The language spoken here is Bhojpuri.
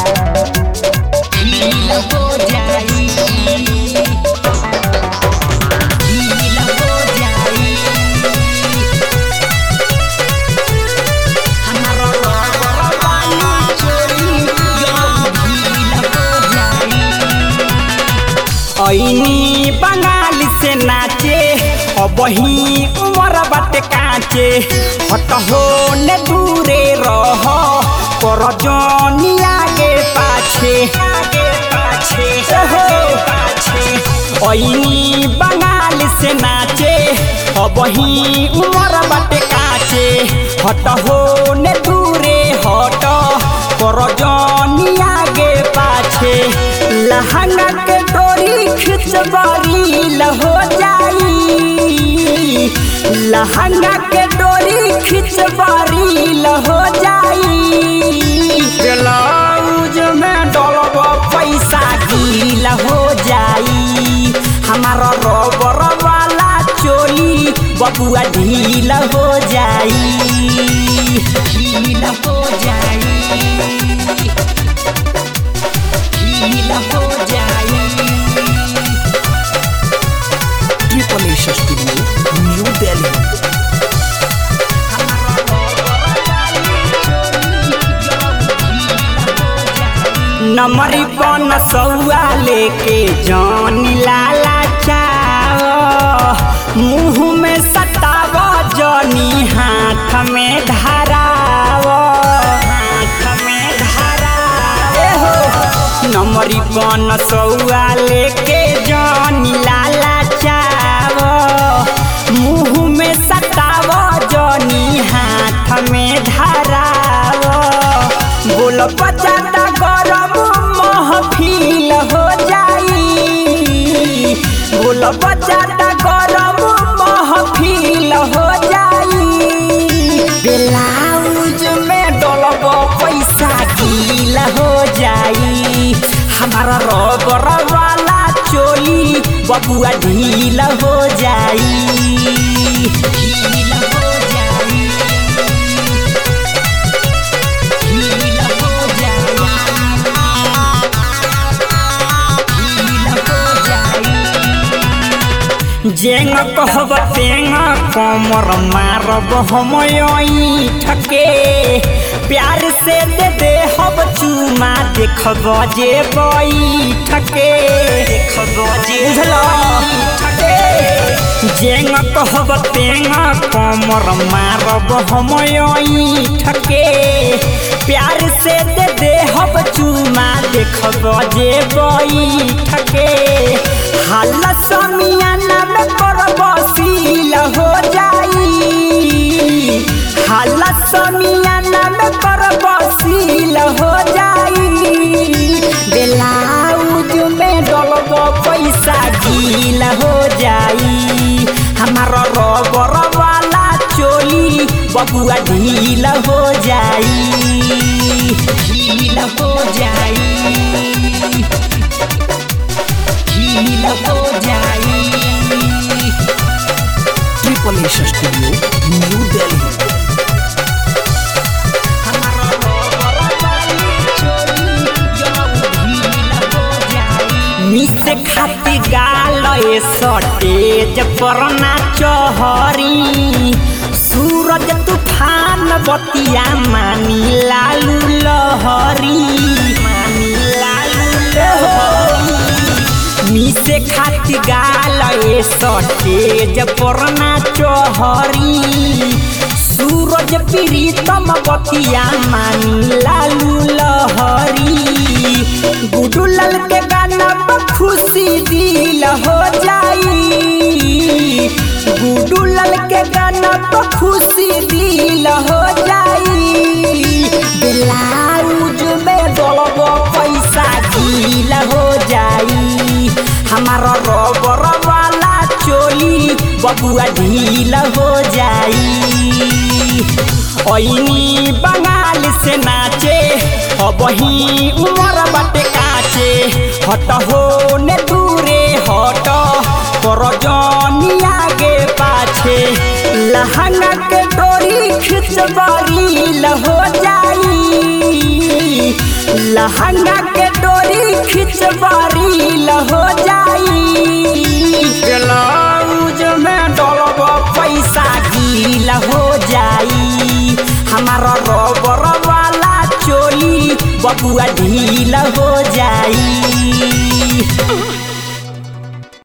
ढील हो जाई ढील हो जाई हमारा रबर वाली चोरी यो ढील हो जाई ऐनी बंगाल से नाचे अबही उमर बाटे काचे हट हो ने दूरे रह कर जनी आगे पाछे आगे पाछे हो पाछे ऐनी बंगाल से नाचे अबही उमर बाटे काचे हट हो ने दूरे हट कर जनी आगे पाछे लहंगा के डोरी खिंचवारी लहो जाई लहंगा के डोरी खिंचवारी लहो जाई ब्लाउज में डलब पैसा गील हो जाई हमारा रबर वाला चोली बबुआ ढील हो जाई ढील हो जाई ढील हो जाई Triple A Studio, New Delhi. नमरी पन सौआ लेके जान लाला चाव मुंह में सताव जनी हाथ में धराव हाथ में धराव ए हो नमरी पन सौआ लेके जान लाला चाव मुंह में सताव जनी हाथ में धराव बोल बचाता गरम महफिल हो जाई बोल बचाता गरम महफिल हो जाई ब्लाउज में डलब पैसा गील हो जाई हमारा रबर वाला चोली बबुआ ढील हो जाई ढील हो जाई ढील हो जाई ढील हो जाई जेंग कहब तेंग कमर मारब हम ठके प्यार से दे दे हब चुमा देखब जे बैठके देखब जे ठके जेंग कहब तेंग कमर मारब हम ठके प्यार से दे दे हब चुमा देखब जे बैठके हाल समियाना में करब सील हो जाई हाल समियाना में करब सील हो जाई ब्लाउज में डलब पैसा गील हो जाई हमारा रबर वाला चोली बबुआ ढील हो जाई ढील हो जाई ढील हो जाई Triple A Studio, New Delhi. हमारा रबर वाली चोली यो ढील हो जाई मिसे खाती गाल ए सटेज पर ना चहरी सूरज तूफान बतिया मानी लालू लहरी मानी लालू लहरी मिसे खाती गाल ए सटेज पर ना चहरी सूरज प्रीतम बतिया मानी लालू लहरी गुडू लाल के गाना पर खुशी दिल हो जाई गुडू लाल के गाना पर खुशी दिल हो जाई ब्लाउज में डलब पैसा दिल हो जाई हमारा रबर वाला चोली बबुआ ढील हो जाई ऐनी बंगाल से नाचे अबही उमर बाटे काचे हट हो ने दूरे हट कर जनी आगे पाछे लहंगा के डोरी खिंचवारी हो जाई लहंगा के डोरी खिंचवारी हो जाई ब्लाउज में डलब पैसा गील हो जाई हमारा रबर वाला चोली बबुआ ढील हो जाई